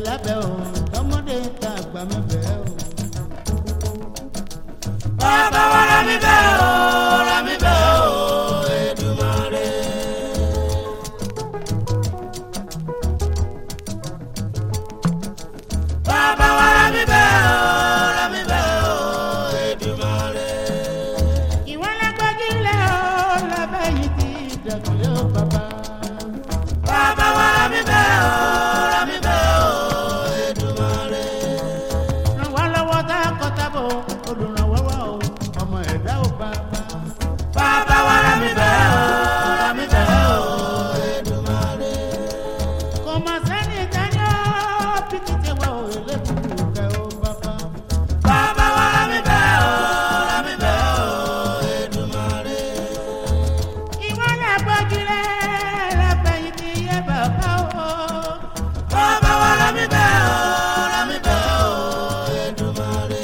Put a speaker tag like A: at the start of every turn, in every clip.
A: lábẹ́ o tọmọdé tàgbà mẹ́fẹ́ o.
B: bàbá wa ra mi bẹ́ẹ̀ o ra mi bẹ́ẹ̀ o Èdùmàrè. bàbá wa ra mi bẹ́ẹ̀ o ra mi bẹ́ẹ̀ o Èdùmàrè.
A: ìwọ lágbájúlẹ̀ o lábẹ́ yìí ti dàgbìlẹ̀ o bàbá.
B: bàbá wa ra mi bẹ́ẹ̀ o ra mi bẹ́ẹ̀ o Èdùmàrè.
A: ràn wá lọ́wọ́ tá a kọ́ tábọ̀ olùrànwọ́ wa o ọmọ ẹ̀dá ò bàbá.
B: bàbá wa ra mi bẹ́ẹ̀ o ra mi bẹ́ẹ̀ o Èdùmàrè.
A: kò mà sẹ́ni ìdájọ́ píkìtì wa ò lẹ́kùnkùn kẹ́ o bàbá.
B: bàbá wa ra mi bẹ́ẹ̀ o ra mi bẹ́ẹ̀ o Èdùmàrè.
A: ìwọ lágbájúlẹ̀ lábẹ́ yìí ti yẹ bàbá o.
B: bàbá wa ra mi bẹ́ẹ̀ o ra mi bẹ́ẹ̀ o Èdùmàrè.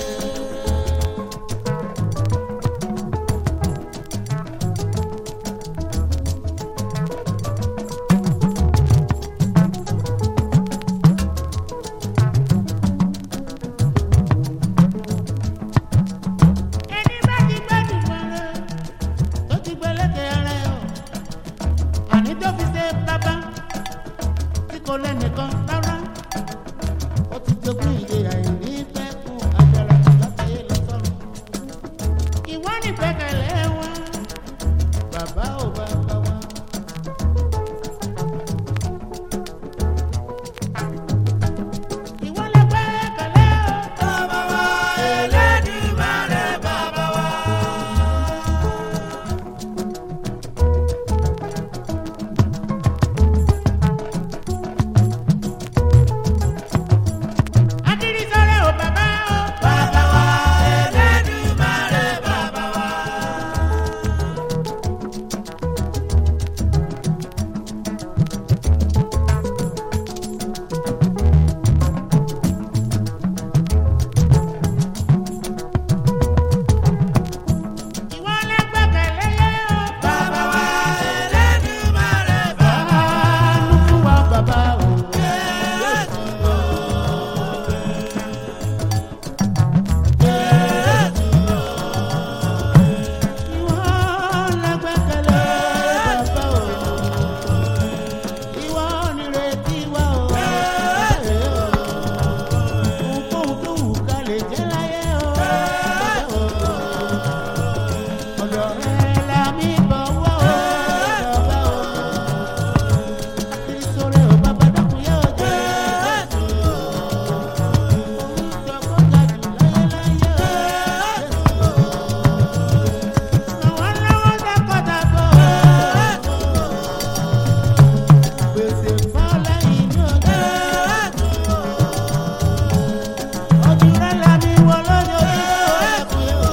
A: ẹni bá ti gbẹ́dùn mọ́rẹ́ tó ti gbẹ́lẹ́kẹ̀ ara ẹ̀ o àní tó fi ṣe bàbá tí kò lẹ́nìkan rárá ó ti jogún ìyè àìní pẹ́kun agbára látàyè lọ́sọ̀rọ̀ ìwọ ní gbẹ́kẹ̀lé wa bàbá ò bàbá wa. ìwọ lè gbẹ́kẹ̀lé o.
B: bàbá wa Elédùmarè bàbá wa.
A: Akiri sọ̀rọ̀ o bàbá o.
B: bàbá wa Elédùmarè bàbá wa.
A: Ìwọ lè gbẹ́kẹ̀lé o.
B: bàbá wa Elédùmarè bàbá wa.
A: Àánú fún wa bàbá o. Ìwọ lè gbẹ́kẹ̀lé bàbá o. Ìwọ nírètí wa o. Ohunkóhun tó wù ká lè jẹ́ láyé o. Ọ̀dọ̀ rẹ la mi bọ̀ wá o. Bàbá o. Ìṣòro ò bàbá dákun yóò jẹ́. Ìjọba ga jù láyé láyé o. Ràn wá lọ́wọ́ dákọ̀dábọ̀. Gbèsè fọ́lẹ́ inú ọjọ́. Ojú rẹ̀ la mi wọ lójoojúmọ́ ẹ̀kún yóò.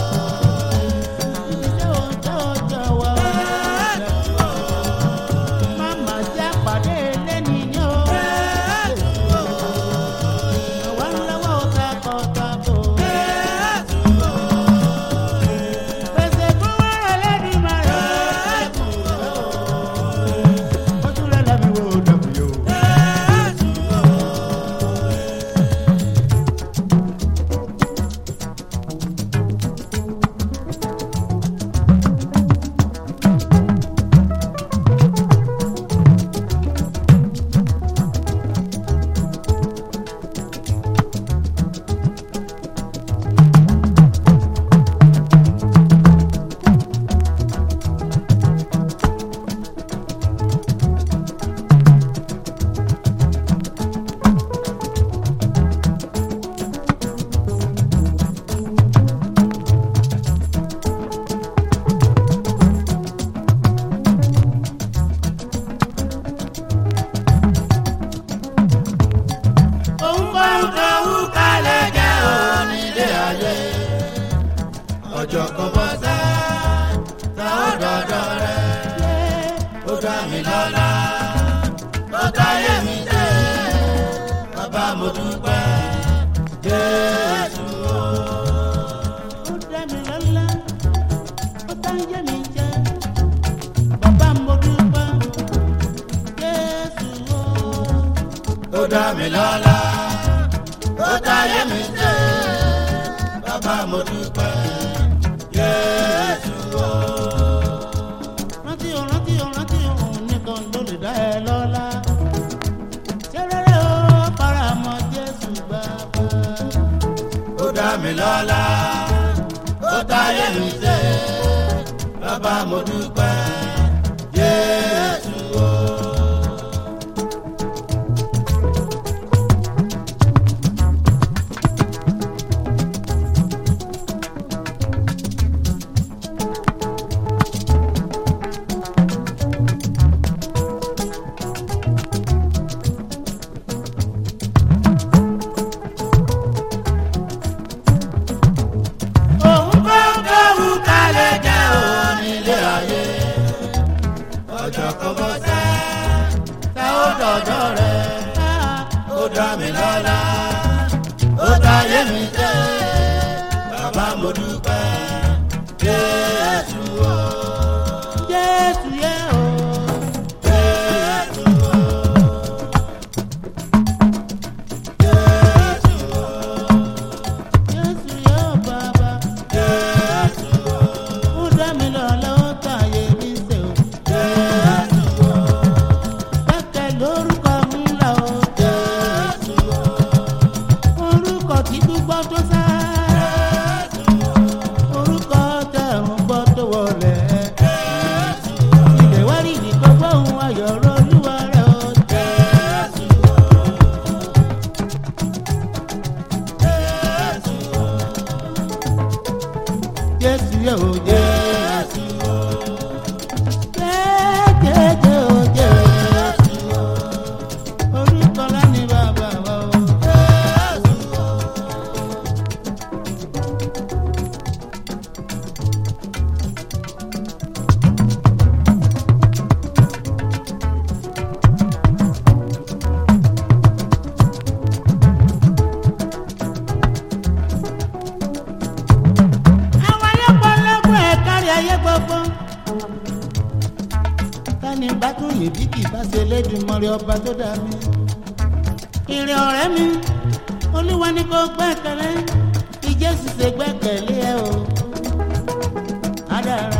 A: Ibi tí ò ń tẹ́ ọjọ́ wa ò lẹ́kún. Máma jẹ́ pàdé lẹ́ni ní o. Àwa ń lọ́wọ́ takọ̀tabo. Pèsè fún wàrà lẹ́ni máa rẹ̀. Ojú rẹ̀ la mi wọ dẹ̀kun yóò.
B: Ohunkóhun tó wù ká lè jẹ́ onílé ayé. Ọjọ́ kan bọ́ sẹ́, ta ó dọ̀dọ̀ rẹ̀. Ó dá mi lọ́lá, ó táyé mi dé. Bàbá mo dúpẹ́, Jésù o.
A: Ó dá mi lọ́lá, ó bá ń yé mi jẹ́. Bàbá mo dúpẹ́, Jésù o.
B: Ó dá mi lọ́lá, táyé mi ṣe bàbá mo dúpẹ́ Jésù o.
A: rántí o rántí o rántí o òun nìkan ló lè dá ẹ lọ́lá. ṣé rere o faramọ́ jésù bàbá.
B: ó dá mi lọ́lá ó táyé mi ṣe bàbá mo dúpẹ́ Jésù o.
A: òun kọ́
B: Kọ́wù kálẹ̀ jẹ́ onílé ayé. Ọjọ́ kan bọ́ sẹ́, tá ó dọ̀dọ̀ rẹ̀. Ó dá mi lọ́lá, ó dáyé mi jẹ́. Bàbá mo dúpẹ́, Jésù o.
A: jésù yẹ o.
B: Jésù o. Jésù o.
A: jésù yẹ o bàbá.
B: Jésù o.
A: ó dá mi lọ́lá ó tàyè mi ṣe o.
B: Jésù o.
A: kẹ́kẹ́ lórúkọ ńlá o.
B: Jésù o.
A: orúkọ tí gbogbo tó sá. orúkọ tẹ̀rùn gbọ́ tó wọlé. ilé wá rí ìdíkọ́ gbóhùn ayọ̀ olúwa rẹ̀ o. jésù yẹ o jésù. jẹ́jẹ́jẹ́ o jésù. orúkọ lání bàbá wa o. àwọn ayọ́pọ̀lọpọ̀ ẹ̀ kárí ayé gbogbo. tani bá tún lè bí kì í bá ṣe lédùmarè ọba tó dá mi. ìrìn ọ̀rẹ́ mi olúwa ni kò gbẹ́kẹ̀lé ìjésù ṣe gbẹ́kẹ̀lé ẹ o. adára.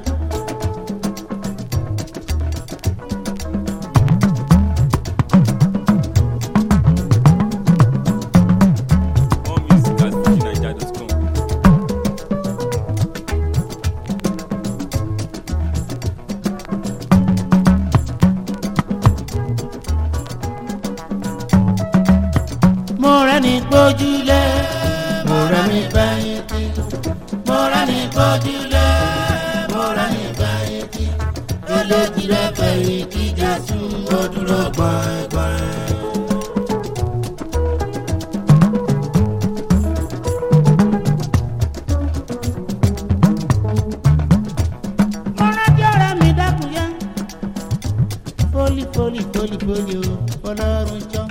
C: More music at fujininja.com.
A: mo rẹ́ ní gbójúlé
B: mo rẹ́ ní fẹ̀yìntì mo rẹ́ ní gbójúlé mo rẹ́ ní fẹ̀yìntì eléjì rẹ̀ fẹ̀yìntì jésù ó dúró gbọ̀ngbọ̀n.
A: mo rántí ọ̀rẹ́ mi dákun yá. fólì fólì fólì fólì o ọlọ́run jọ.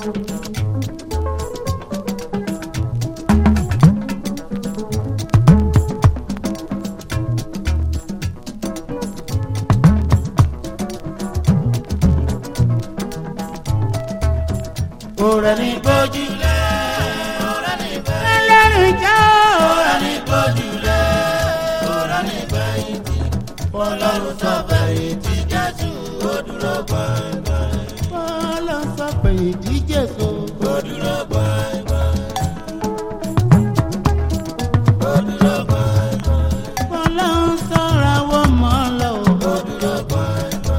B: mo rẹ́ ní gbójúlé mo rẹ́ ní fẹ̀yìntì
A: ọlọ́run jọ.
B: mo rẹ́ ní gbójúlé mo rẹ́ ní fẹ̀yìntì ọlọ́run sọ fẹ̀yìntì jésù ó dúró gbọ̀ngbọ̀n.
A: ọlọ́run sọ pé ìdíje so.
B: ó dúró gbọ̀ngbọ̀n. ó dúró gbọ̀ngbọ̀n.
A: ọlọ́run sọ̀rọ̀ àwọn mọ́ lọ.
B: ó dúró gbọ̀ngbọ̀n.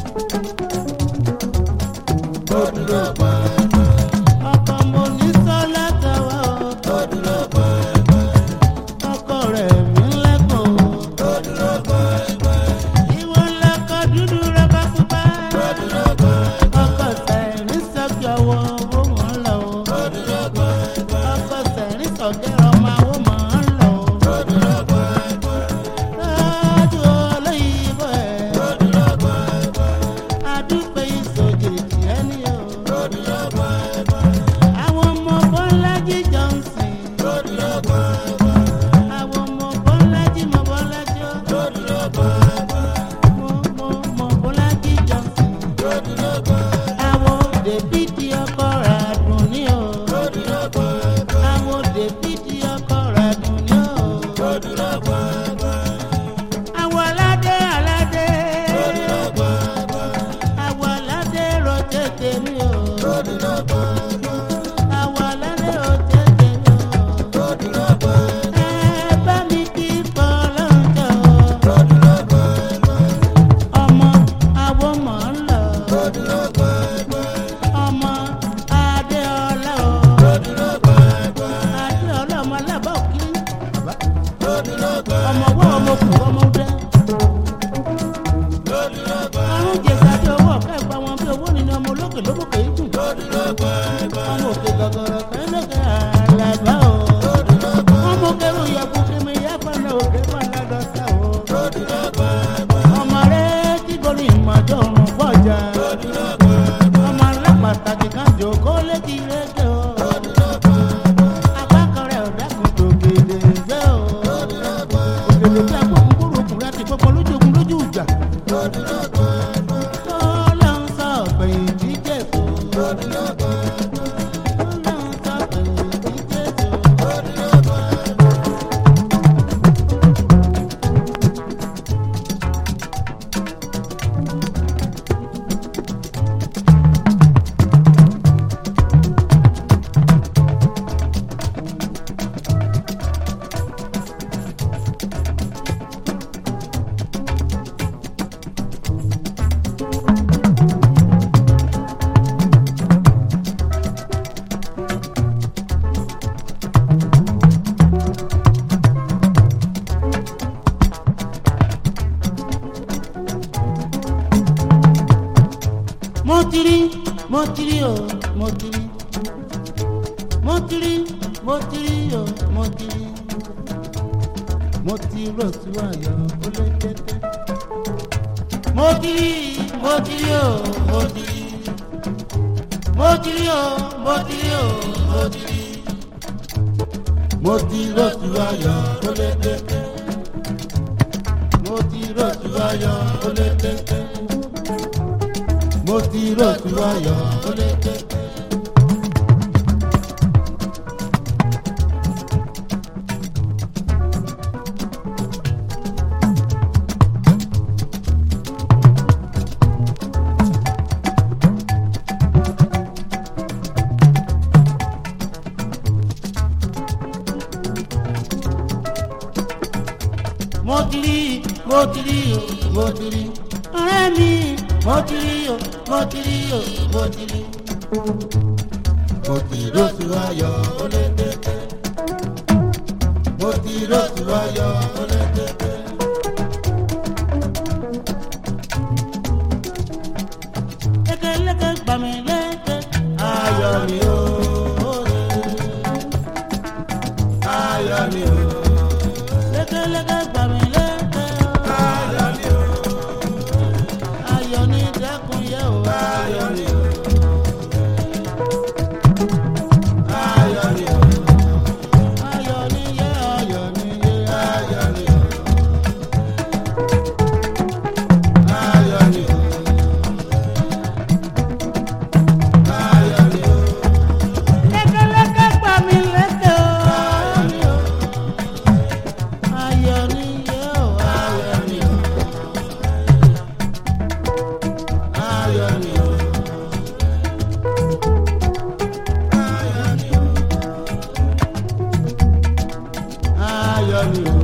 B: ó dúró gbọ̀ngbọ̀n.
A: ọkọ mo ní sọ́lá tàwa o.
B: ó dúró gbọ̀ngbọ̀n.
A: ọkọ rẹ̀ mi lẹ́kọ̀ọ́.
B: ó dúró gbọ̀ngbọ̀n.
A: ìwọ lọkọ dúdú rọ́bà pupa.
B: ó dúró gbọ̀ngbọ̀n.
A: ọkọ sẹ̀rí sọ́kì ọwọ́ owó wọn lọ.
B: ó dúró
A: ọmọ kù ọmọ dẹ. àrùn jẹ̀sà bí owó ọ̀kẹ́ gba wọn bí owó nínú ọmọ olókè lóbòkè yìí dùn. ọmọ òkè gọ̀gọ̀rọ̀ kan lókè àlàbà o. ọmọ kẹrù yẹ̀kú kìmí yẹ́pọ̀nà òkè pàdé dọ́tà o. ọmọ rẹ tí gòlì ìmọ̀jọ́ òrùn pọ̀jà. ọmọ alápàtàkì kan jòkó létí rédíò. apákanrẹ̀ ọ̀dàkùn tó kéde gbé o. òkèlè bí akókò kúrò kúrẹ́ ti pọ́pọ́ lójú ogun lójú ìjà. ọlọ́run sọ ọ̀gbìn tí jésù. ọlọ́run sọ ọ̀gbìn tí jésù. mo ti rí mo ti rí o mo ti rí mo ti rí mo ti rí o mo ti rí mo ti rò sí ayọ̀ ó lé tètè mo ti rí mo ti rí o mo ti rí mo ti rí o mo ti rí o mo ti rí mo ti rò sí ayọ̀ ó lé tètè mo ti rò sí ayọ̀ ó lé tètè mo ti rọ̀tù ayọ̀ ó lé tètè. mo ti rí mo ti rí o mo ti rí ọ̀rẹ́ mi mo ti rí o mo ti rí o mo ti rí. mo ti rọ́ọ̀tù ayọ̀ ó lé tètè. mo ti rọ́ọ̀tù ayọ̀ ó lé tètè. lékeleke gbà mí léke ayọ̀ mi o. ayọ̀ mi o. lékeleke gbà mí léke ayọ̀ mi o ayọ̀ ní dẹ́kun yẹ o. ayọ̀ ni o. ayọ̀ ni o. ayọ̀ ni yẹ ayọ̀ ni yẹ ayọ̀ ni o. ayọ̀ ni o. ayọ̀ ni o. lékeleke gbà mí léke o. ayọ̀ ni o. ayọ̀ ni yẹ o. ayọ̀ ni o. ayọ̀ ni o. ayọ̀ ni o. ayọ̀ ni o.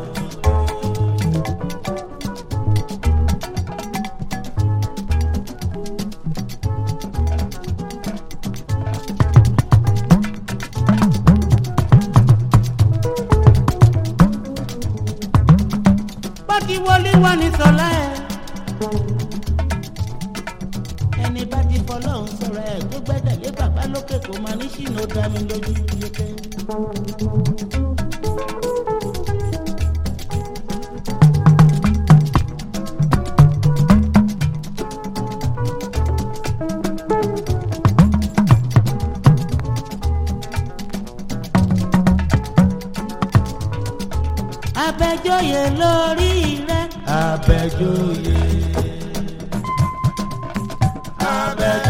A: bọ́kì wọlé wà ní sọ́lá ẹ̀ ẹni bá ti fọlọ́run sọ̀rọ̀ ẹ̀ tó gbẹ́dẹ̀lé bàbá lókè kò máa ní ṣìnà dá mi lójú yéké. abẹ́jọ́yè lórí rẹ̀ abẹ́jọ́yè abẹ́jọ́yè.